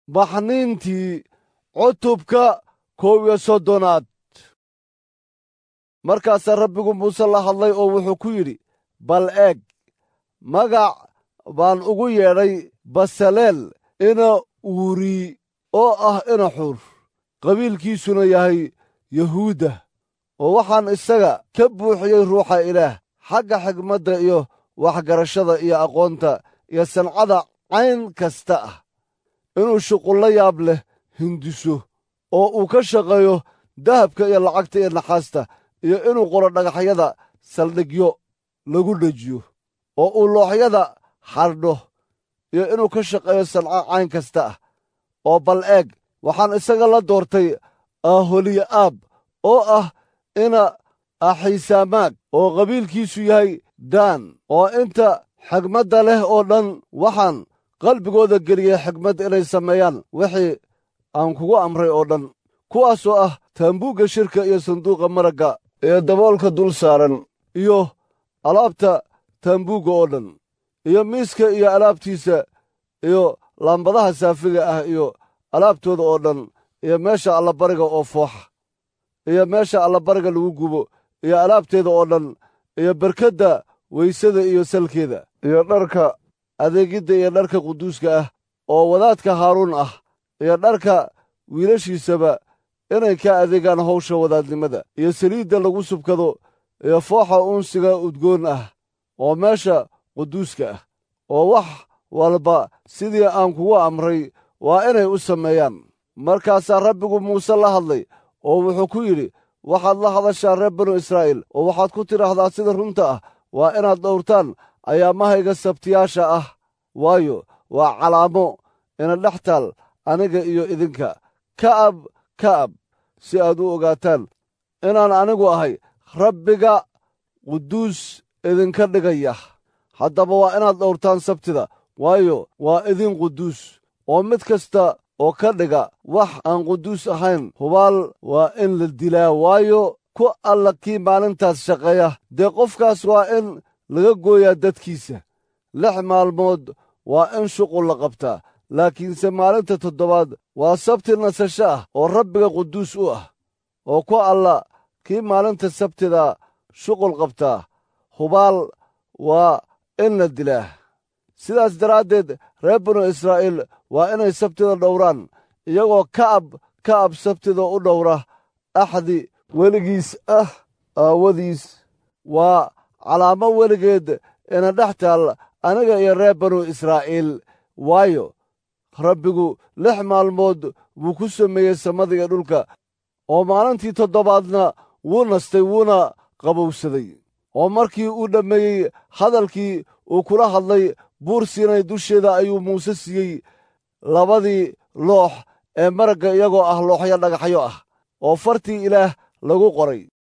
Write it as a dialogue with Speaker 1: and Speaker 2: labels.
Speaker 1: baxniintii cutubka koow iyo soddonaad markaasaa rabbigu muuse la hadlay oo wuxuu ku yidhi bal eeg magac baan ugu yeedhay basaleel ina uuri oo ah ina xur qabiilkiisuna yahay yahuudda oo waxaan isaga ka buuxiyey ruuxa ilaah xagga xigmadda iyo waxgarashada iyo aqoonta iyo sancada cayn kasta ah inuu shuqullo yaab leh hindiso oo uu ka shaqeeyo dahabka iyo lacagta iyo naxaasta iyo inuu qoro dhagaxyada saldhigyo lagu dhejiyo oo uu looxyada xardho iyo inuu ka shaqeeyo sanco cayn kasta ah oo bal eeg waxaan isaga la doortay aholiya'aab oo ah ina axiisaamaag oo qabiilkiisu yahay daan oo inta xigmadda leh oo dhan waxaan qalbigooda geliyey xigmad inay sameeyaan wixii aan kugu amray oo dhan kuwaasoo ah taambuugga shirka iyo sanduuqa maragga ee daboolka dul saaran iyo alaabta taambuugga oo dhan iyo miiska iyo alaabtiisa iyo laambadaha saafiga ah iyo alaabtooda oo dhan iyo meesha allabariga oo fooxa iyo meesha allabariga lagu gubo iyo alaabteeda oo dhan iyo berkedda weysada iyo salkeeda iyo dharka adeegidda iyo dharka quduuska ah oo wadaadka haaruun ah iyo dharka wiilashiisaba inay ka adeegaan hawsha wadaadnimada iyo saliidda lagu subkado iyo fooxa unsiga udgoon ah oo meesha quduuska ah oo wax walba sidii aan kugu amray waa inay u sameeyaan markaasaa rabbigu muuse la hadlay oo wuxuu ku yidhi waxaad la hadashaa reer banu israa'iil oo waxaad ku tidhaahdaa sida runta ah waa inaad dhowrtaan ayaamahayga sabtiyaasha ah waayo waa calaamo ina dhex taal aniga iyo idinka ka'ab ka'ab si aad u ogaataan inaan anigu ahay rabbiga quduus idinka dhigaya haddaba waa inaad dhowrtaan sabtida waayo waa idin quduus oo mid kasta oo ka dhiga wax aan quduus ahayn hubaal waa in la dilaa waayo ku alla kii maalintaas shaqeeya dee qofkaas waa in laga gooyaa dadkiisa lix maalmood waa in shuqul la qabtaa laakiinse maalinta toddobaad waa sabti nasasho ah oo rabbiga quduus u ah oo ku alla kii maalinta sabtida shuqul qabtaa hubaal waa in la dilaa sidaas daraaddeed reer banu israa'iil waa inay sabtida dhowraan iyagoo ka'ab ka'ab sabtida u dhowra axdi weligiis ah aawadiis waa calaamo weligeed ina dhex taal aniga iyo reer banu israa'iil waayo rabbigu lix maalmood wuu ku sameeyey samada iyo dhulka oo maalintii toddobaadna wuu nastay wuuna qabowsaday oo markii uu dhammeeyey hadalkii uu kula hadlay buur siinay dusheeda ayuu muuse siiyey labadii loox ee maragga iyagoo ah looxyo dhagaxyo ah oo fartii ilaah lagu qoray